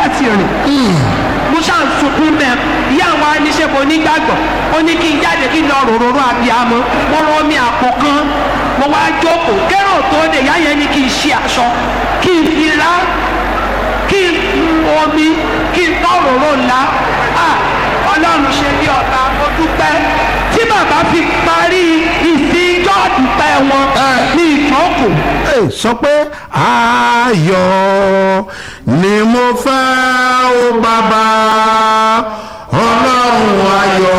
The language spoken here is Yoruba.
láti rìn mo ṣáà ń sunkún bẹ́ẹ̀ ìyá àwọn aníṣẹ́bọ̀ onígbàgbọ́ ó ní kí n jáde kí n lọ ròròrò àbíamọ mo rọ omi àpò kan mo wá jókòó kẹ́rọ̀ tó dé ìyá yẹn ní kí n ṣe aṣọ kí n fi lá kí n mu omi kí n tọ́ ròrò ńlá ah ọlọ́run ṣe bí ọ̀tá mo dúpẹ́ tí bàbá fi parí ìsìn jọ́ọ̀dúpẹ́ wọn ní ìjókòó Ẹ sọ pé ayọ̀ ni mo fẹ́ ó bàbá ọlọ́run ayọ̀.